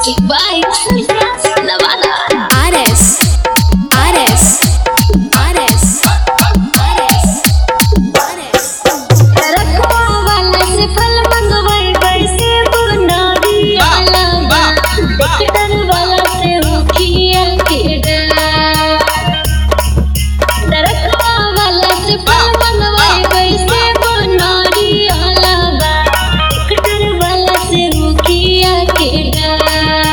Music by Navada. RS RS RS RS RS रखवा वाला से फल मंगवाई कैसे बुनारी आलवा डॉक्टर वाला से मुखिया के डर रखवा वाला से फल मंगवाई कैसे बुनारी आलवा डॉक्टर वाला से मुखिया के डर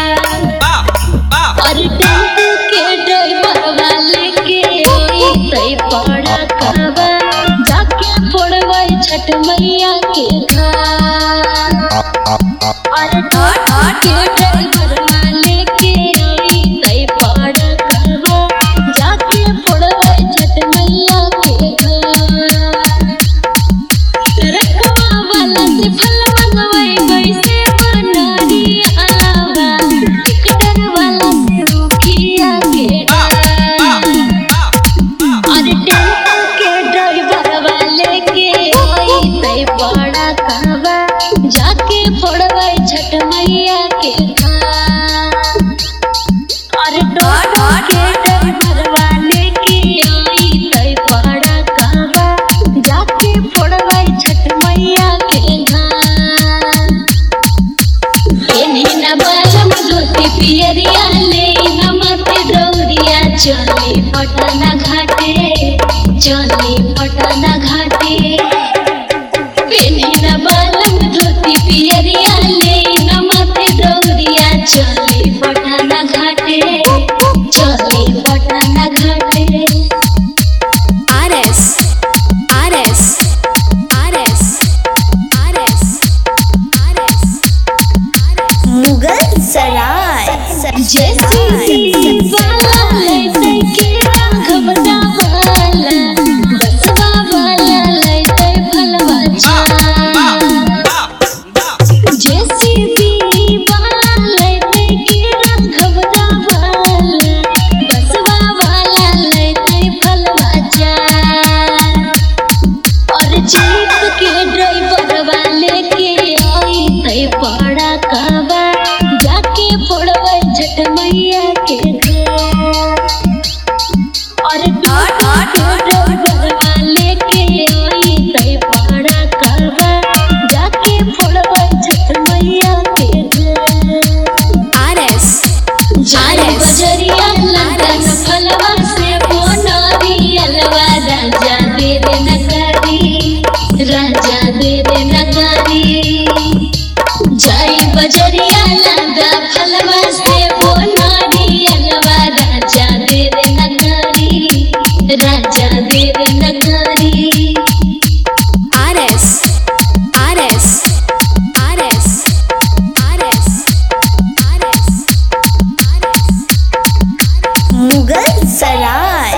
और टेम्पू के ड्राइवर वाले के तई पड़ा कहवा जाके फोड़वा छठ मैया के घर और टेम्पू के ड्राइवर वाले के तई पड़ा कहवा जाके फोड़वा छठ मैया के घर रखवा वाला से फल मंगवाई वैसे बनारी अलावा टिकटर वाला से रुकिया के और टेम्पो के ड्राइवर वाले के आई तई बड़ा कहवा जाके फोड़वा छठ मैया के घर और टोटो के ड्राइवर वाले के आई तई बड़ा कहवा जाके फोड़वा छठ मैया के घर एनी न बालम धोती पियरिया ले नमत दौरिया चली पटना घाटे चली पटना घाटे एनी न बालम धोती पियरिया ले नमत दौरिया चली पटना घाटे चली पटना घाटे RS RS RS RS RS Mughal सराय जैसी वाला लैते के घबरा वाला बसवा वाला लैते फलवा जैसी वाला लैते के घबरा वाला बसवा वाला लैते फलवा और जीप के ड्राइवर वाले के आई तई पड़ा कहवा जाके फोड़वा झट मैया के घर और टोटो के ड्राइवर वाले के आई तई पड़ा कहवा जाके फोड़वा झट मैया के घर RS जाने बजरिया लंदन फलवा से बोनारी अलवा राजा तेरे नगरी राजा तेरे नगरी जाई बजरिया लंदन फलवा से बोनारी अलवा राजा तेरे नगरी राजा तेरे नगरी RS RS RS RS RS Mughal सराय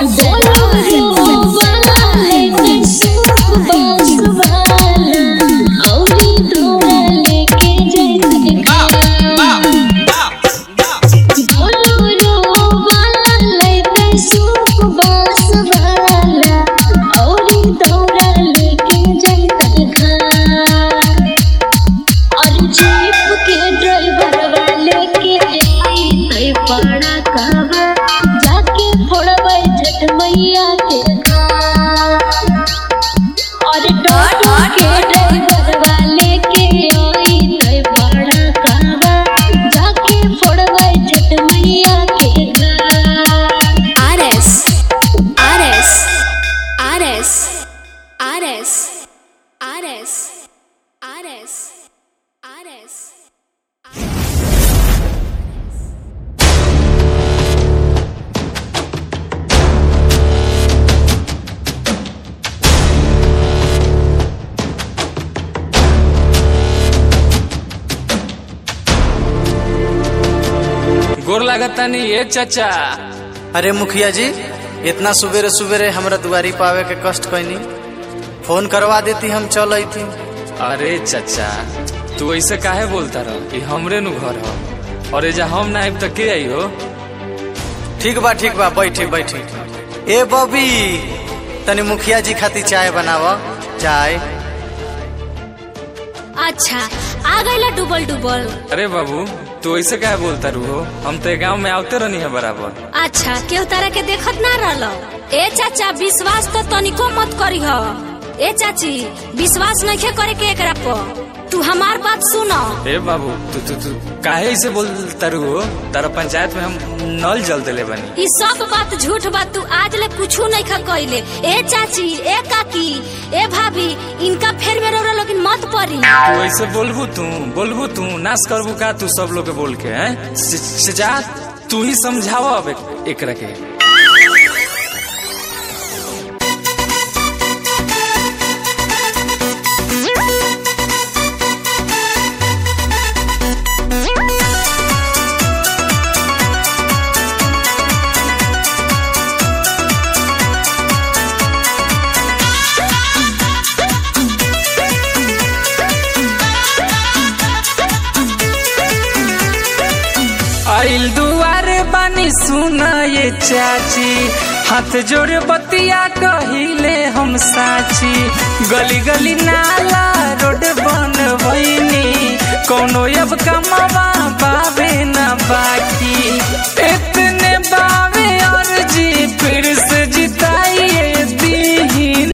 जीप के ड्राइवर वाले के आई बड़ा कहवा जाके फोड़वा झट मैया के घर और टोटो के ड्राइवर वाले के आई तई बड़ा कहवा जाके फोड़वा झट मैया के घर RS RS RS RS RS RS RS गोर लागतानी ये चाचा अरे मुखिया जी इतना सुबेरे सुबेरे हमरा दुआरी पावे के कष्ट कैनी फोन करवा देती हम चल थी अरे चाचा तू ऐसे काहे बोलता रह ये हमरे नु घर हो और एजा हम ना आइब त के आई हो ठीक बा ठीक बा बैठी बैठी ए बबी तनी मुखिया जी खातिर चाय बनाव चाय अच्छा आ गईला डुबल डुबल अरे बाबू तू ऐसे काहे बोलता रू हो हम तो गांव में आवते रहनी है बराबर अच्छा केहू तारा के देखत ना रहलो ए चाचा विश्वास तो तनिको मत करी हो ए चाची विश्वास नहीं करे के एकरा पर तू हमार बात सुनो ए बाबू तू तू तू काहे ऐसे बोलता रू हो तारा पंचायत में हम नल जल देले बनी ई सब बात झूठ बात तू आज ले कुछ नहीं खा कहले ए चाची ए काकी ए भाभी इनका फेर में रहो लेकिन मत पड़ी तू ऐसे बोलबू तू बोलबू तू नाश करबू का तू सब लोग के बोल के हैं से- से जा तू ही समझावा अब एक- एकरा के आइल दुआरे बानी सुना ये चाची हाथ जोड़ बतिया कहिले हम साची गली गली नाला रोड बन भईनी कोनो अब कमावा